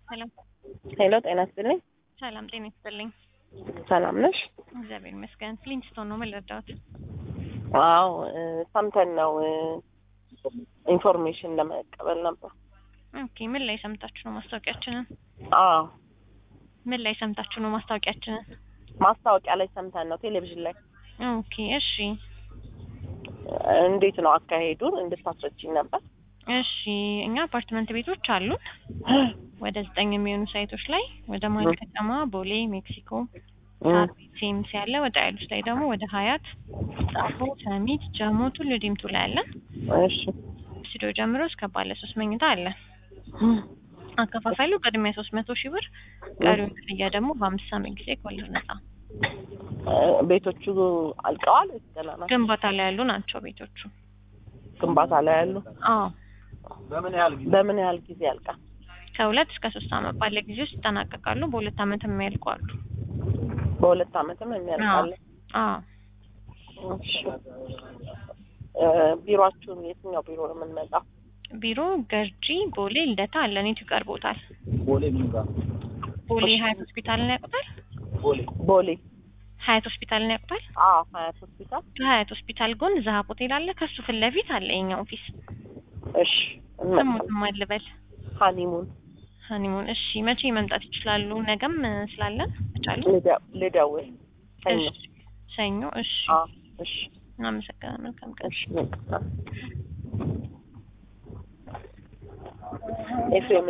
ሄሎ ሄሎ ጤና ይስጥልኝ። ሰላም ጤና ይስጥልኝ። ሰላም ነሽ? እግዚአብሔር ይመስገን። ፍሊንስቶን ነው ምን ልርዳዎት? አዎ እ ሰምተን ነው እ ኢንፎርሜሽን ለመቀበል ነበር። ኦኬ ምን ላይ ሰምታችሁ ነው ማስታወቂያችንን? አዎ ምን ላይ ሰምታችሁ ነው ማስታወቂያችንን? ማስታወቂያ ላይ ሰምተን ነው ቴሌቪዥን ላይ። ኦኬ እሺ እንዴት ነው አካሄዱን እንድታስረችኝ ነበር። እሺ እኛ አፓርትመንት ቤቶች አሉን ወደ ዘጠኝ የሚሆኑ ሳይቶች ላይ ወደ መሀል ከተማ ቦሌ፣ ሜክሲኮ፣ ሳር ቤት፣ ሴምስ ያለ ወደ አይሉስ ላይ ደግሞ ወደ ሀያት፣ ጣፎ፣ ሰሚት፣ ጀሞ፣ ቱሉ ዲምቱ ላይ አለን። እሺ ስቱዲዮ ጀምሮ እስከ ባለ ሶስት መኝታ አለ። አከፋፋዩ ቅድሚያ ሶስት መቶ ሺህ ብር ቀሪውን ክፍያ ደግሞ በአምስት ዓመት ጊዜ ከወለድ ነጻ። እ ቤቶቹ አልቀዋል ወይስ ገና ናቸው? ግንባታ ላይ ያሉ ናቸው ቤቶቹ። ግንባታ ላይ ያሉ። አዎ በምን ያህል ጊዜ ያልቃል? ከሁለት እስከ ሶስት ዓመት ባለ ጊዜ ውስጥ ይጠናቀቃሉ። በሁለት ዓመት የሚያልቁ አሉ። በሁለት ዓመትም የሚያልቃል። አዎ እሺ እ ቢሮአችሁን የትኛው ቢሮ ነው የምንመጣው? ቢሮ ገርጂ፣ ቦሌ፣ ልደታ አለን። የቱ ይቀርቦታል? ቦሌ ምን ጋር? ቦሌ ሀያት ሆስፒታልን ያውቁታል? ቦሌ ቦሌ። ሀያት ሆስፒታልን ያውቁታል? አዎ ሀያት ሆስፒታል። ከሀያት ሆስፒታል ጎን ዛሀብ ሆቴል አለ። ከሱ ፊት ለፊት አለ የኛ ኦፊስ። እሺ ስሙት እንመጣለን። ማን ልበል? ሀኒሙን ሀኒሙን። እሺ መቼ መምጣት ይችላሉ? ነገም እ ስላለን ይቻሉ? ልደ- ልደውል ሰኞ። እሺ ሰኞ። እሺ አዎ እሺ እናመሰግናለን። መልካም ቀን። እሺ ኤፍሬም